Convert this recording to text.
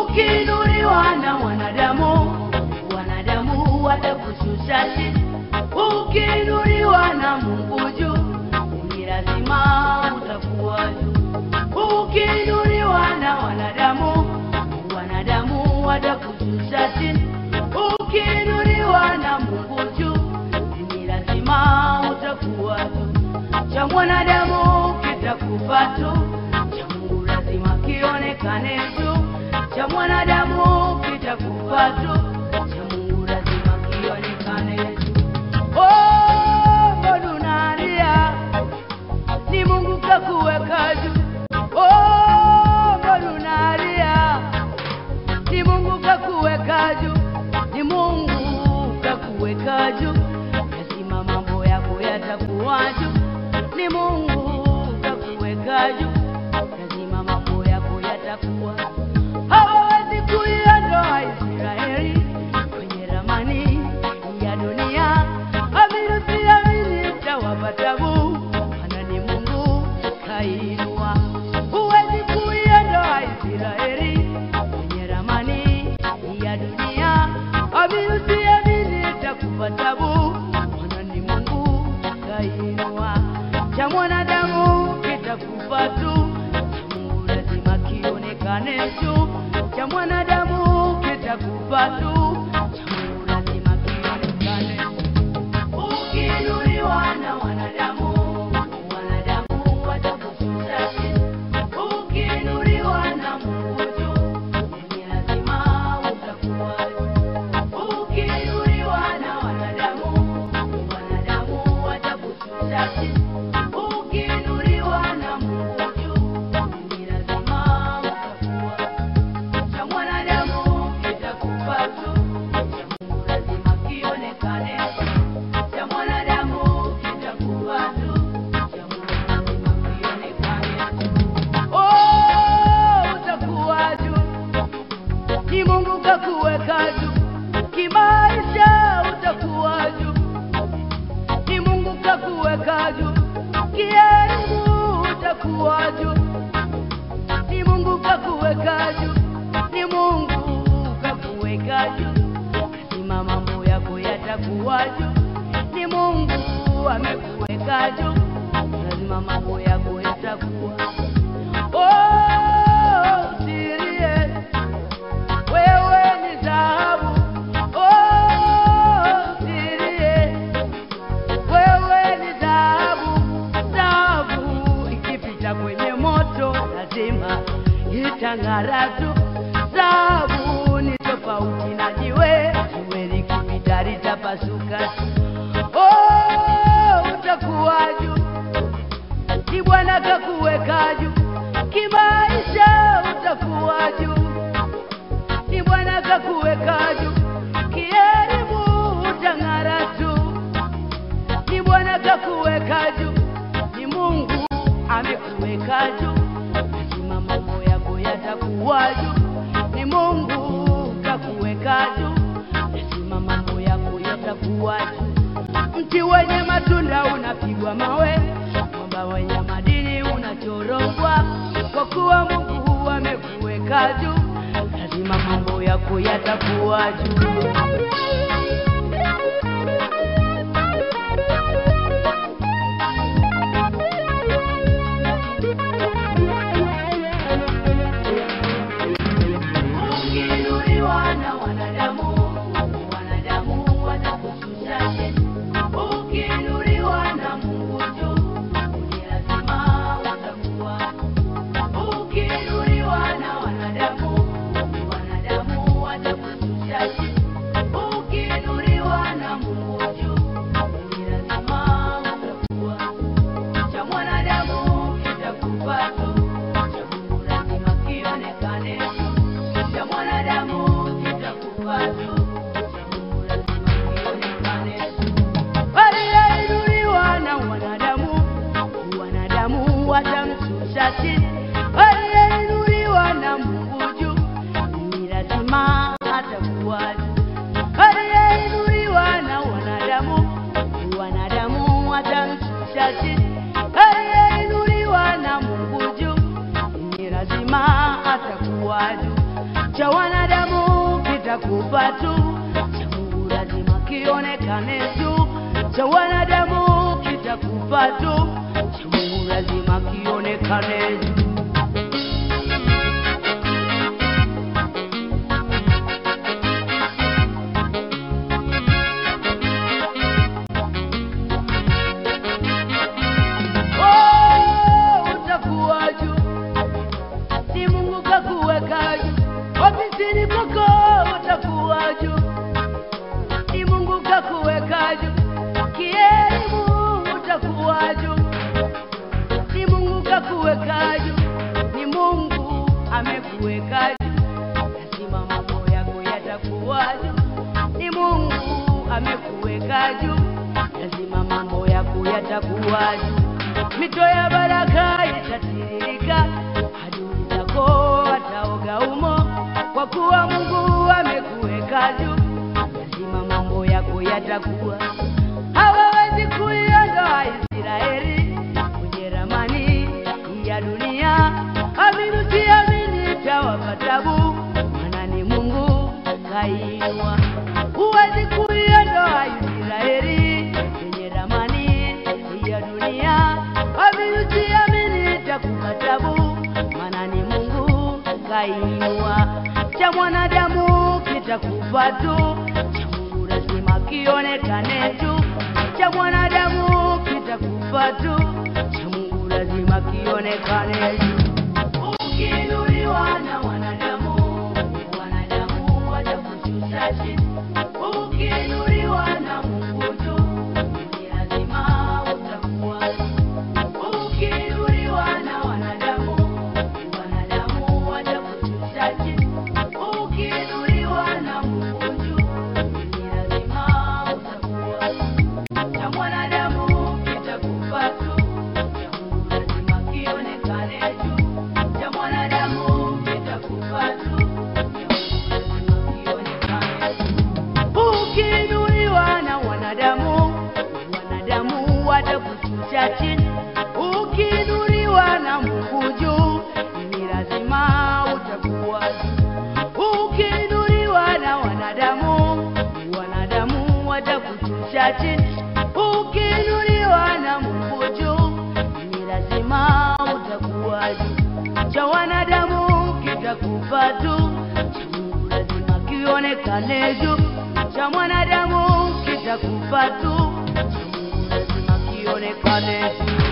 Ukiinuliwa na wanadamu, wanadamu watakushusha chini. Ukiinuliwa na Mungu juu, ni lazima utakuwa juu. Ukiinuliwa na wanadamu, wanadamu watakushusha chini. Ukiinuliwa na Mungu juu, ni lazima utakuwa juu. Cha mwanadamu kitakufa tu, cha Mungu lazima kionekane juu. Cha mwanadamu kitakufa tu, cha Mungu lazima kionekane juu. Oh, mbona unalia? Ni Mungu kakuweka juu. Oh, mbona unalia? Ni Mungu kakuweka juu. Ni Mungu kakuweka juu. Lazima mambo yako yatakuwa juu. Ni Mungu kakuweka juu. Lazima mambo yako yatakuwa hawawezi kuiondoa Israeli kwenye ramani ya dunia. Amini usiamini, itawapa tabu, maana ni Mungu kainua. Huwezi kuiondoa Israeli kwenye ramani ya dunia. Amini usiamini, itakupa tabu, maana ni Mungu kainua. Cha mwanadamu kitakufa tu, cha Mungu lazima kionekane juu. Cha mwanadamu kitakufa tu, cha Mungu lazima kionekane Ukiinuliwa na wanadamu, wanadamu watakushusha chini. Ukiinuliwa na Mungu juu, ni lazima utakuwa juu. Ukiinuliwa na wanadamu, wanadamu watakushusha chini. Ukiinuliwa na Mungu juu, ni lazima utakuwa juu. Cha mwanadamu kitakufa tu, cha Mungu lazima kionekane cha mwanadamu kitakuwa tu, cha Mungu lazima kionekane tu. Oh, utakuwa juu, ni Mungu kakuweka juu, kimaisha utakuwa juu, ni Mungu kakuweka juu, kielimu utakuwa juu, ni Mungu kakuweka juu, ni Mungu kakuweka juu, lazima mambo yako yatakuwa juu, ni Mungu amekuweka juu, lazima mambo yako yatakuwa. Oh, usilie, wewe ni dhahabu. Oh, usilie, wewe ni dhahabu. Dhahabu ikipita kwenye moto lazima itang'ara tu. Dhahabu ni tofauti na jiwe, jiwe likipita litapasuka tu. Oh, utakuwa juu, ni Bwana kakuweka juu, kimaisha utakuwa juu ni Bwana kakuweka juu, kielimu utang'ara tu. Ni Bwana kakuweka juu, ni Mungu amekuweka juu, lazima mambo yako yatakuwa juu. Ni Mungu kakuweka juu, lazima mambo yako yatakuwa juu. Mti wenye matunda unapigwa mawe, mwamba wenye madini unachorogwa, kwa kuwa Mungu amekuweka juu, lazima mambo yako yatakuwa juu. Ukiinuliwa na wanadamu, wanadamu watakushusha chini. Ukiinuliwa na Mungu juu, ni lazima utakuwa. Ukiinuliwa na wanadamu, wanadamu watakushusha chini. Ukiinuliwa na Mungu juu, ni lazima utakuwa. Cha mwanadamu kitakufa tu, cha Mungu lazima kionekane tu cha mwanadamu kitakufa tu, cha Mungu lazima kionekane tu. Aliyeinuliwa na wanadamu, wanadamu watamshusha chini. Aliyeinuliwa na Mungu juu, ni lazima atakuwa juu. Aliyeinuliwa na wanadamu, wanadamu watamshusha chini. Aliyeinuliwa na Mungu juu, ni lazima atakuwa juu. cha wanadamu kitakufa tu, cha Mungu lazima kionekane tu, cha wanadamu kitakufa tu, cha Mungu lazima kionekane tu. Oh, utakuwa juu ni Mungu kakuweka juu, ofisini kwako utakuwa juu, ni Mungu kakuweka juu, kielimu utakuwa juu, ni Mungu kakuweka juu, ni Mungu amekuweka juu, lazima mambo yako yatakuwa juu, ni Mungu amekuweka juu, lazima mambo yako yatakuwa juu, mito ya baraka itatiririka, adui zako wataoga umo, kwa kuwa Mungu amekuweka juu, lazima mambo yako yatakuwa. Hawawezi kuiondoa Israeli kwenye ramani ya dunia, amini siamini, itawapa tabu, maana ni Mungu kainua. Huwezi kuiondoa Israeli kwenye ramani ya dunia, amini siamini, itakupa tabu, maana ni Mungu kainua. Cha mwanadamu kitakufa tu, cha Mungu lazima kionekane tu. Cha mwanadamu kitakufa tu, cha Mungu lazima kionekane tu. Ukiinuliwa na wanadamu, wanadamu watakushusha chini. Ukiinuliwa na Mungu tu, ni lazima utakuwa. Ukiinuliwa na wanadamu, wanadamu watakushusha chini. Ukiinuliwa na Mungu tu, ni lazima utakuwa. Cha mwanadamu kitakufa tu, cha Mungu lazima kionekane tu. Cha mwanadamu kitakufa tu, cha Mungu lazima kionekane tu. Ukiinuliwa na wanadamu, wanadamu watakushusha chini. Ukiinuliwa na Mungu juu, ni lazima utakuwa juu. Ukiinuliwa na wanadamu, wanadamu watakushusha chini. Ukiinuliwa na Mungu juu, ni lazima utakuwa juu. Cha wanadamu kitakufa tu, cha Mungu lazima kionekane juu. Cha mwanadamu kitakufa tu, cha Mungu lazima kionekane juu.